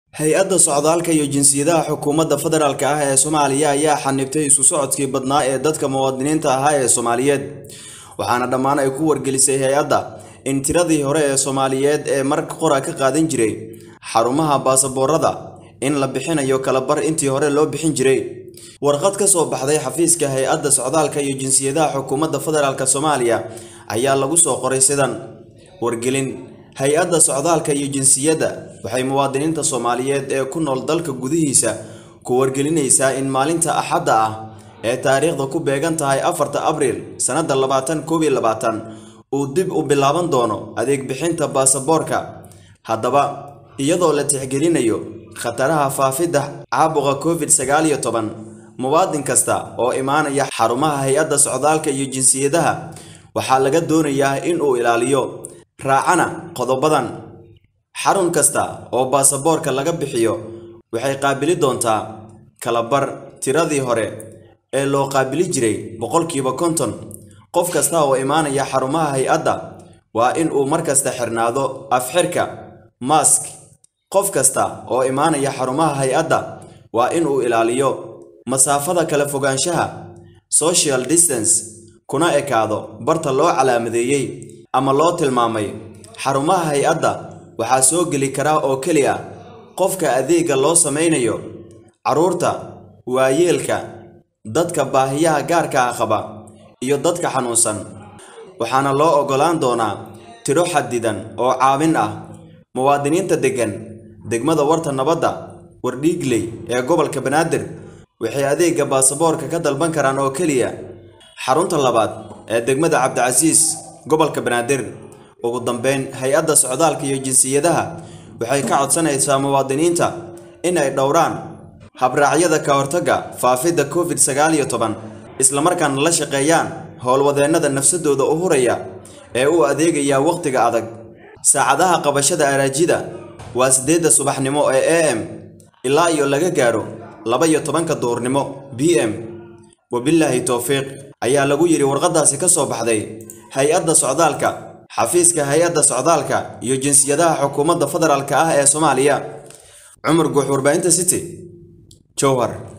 hay-adda socdaalka iyo jinsiyadaha xukuumadda federaalk ah ee soomaaliya ayaa xanibtay isu socodkii badnaa ee dadka muwaadiniinta ahaa ee soomaaliyeed waxaana dhammaan ay ku wargelisay hay-adda in tiradii hore ee soomaaliyeed ee marka qora ka qaadan jiray xarumaha baasaboorada in la bixinayo kalabar intii hore loo bixin jiray warqad ka soo baxday xafiiska hay-adda socdaalka iyo jinsiyadaha xukuumadda federaalk soomaaliya ayaa lagu soo qoray sidan wargelin hay-adda socdaalka iyo jinsiyadda waxay muwaadiniinta soomaaliyeed ee ku nool dalka gudihiisa ku wargelinaysaa in maalinta axadda ah ee taariikhda ku beegan tahay afarta abriil sannadda labaatan koob iyo labaatan uu dib u bilaaban doono adeeg bixinta baasaboorka haddaba iyadoo la tixgelinayo khataraha faafidda caabuqa covid sagaal iyo toban muwaadin kasta oo imaanaya xarumaha hay-adda socdaalka iyo jinsiyadaha waxaa laga doonayaa in uu ilaaliyo raacana qodobadan xarun kasta oo baasaboorka laga bixiyo waxay qaabili doontaa kalabar tiradii hore ee loo qaabili jiray boqolkiiba konton qof kasta oo imaanaya xarumaha hay-adda waa in uu markasta xirnaado afxirka mask qof kasta oo imaanaya xarumaha hay-adda waa in uu ilaaliyo masaafada kala fogaanshaha social distance kuna ekaado barta loo calaamadeeyey ama loo tilmaamay xarumaha hay-adda waxaa soo geli karaa oo keliya qofka adeegga loo samaynayo carruurta waayeelka dadka baahiyaha gaarka ah qaba iyo dadka xanuunsan waxaana loo oggolaan doonaa tiro xadidan oo caawin ah muwaadiniinta deggan degmada warta nabadda wardhiigley ee gobolka banaadir waxay adeegga baasaboorka ka dalban karaan oo keliya xarunta labaad ee degmada cabdicasiis gobolka banaadir ugu dambeyn hay-adda socdaalka iyo jinsiyadaha waxay ka codsanaysaa muwaadiniinta in ay dhowraan habraacyada ka hortagga faafidda covid sagaal iyo toban islamarkaana la shaqeeyaan howlwadeennada nafsadooda u huraya ee u adeegaya wakhtiga adag saacadaha qabashada araajida waa siddeedda subaxnimo ee a m ilaa iyo laga gaaro laba iyo tobanka duurnimo b m wabilaahi towfiiq ayaa lagu yidhi warqaddaasi ka soo baxday hay-adda socdaalka xafiiska hay-adda socdaalka iyo jinsiyadaha xukuumadda federaalk ah ee soomaaliya cumar guux warbaahinta city jowhar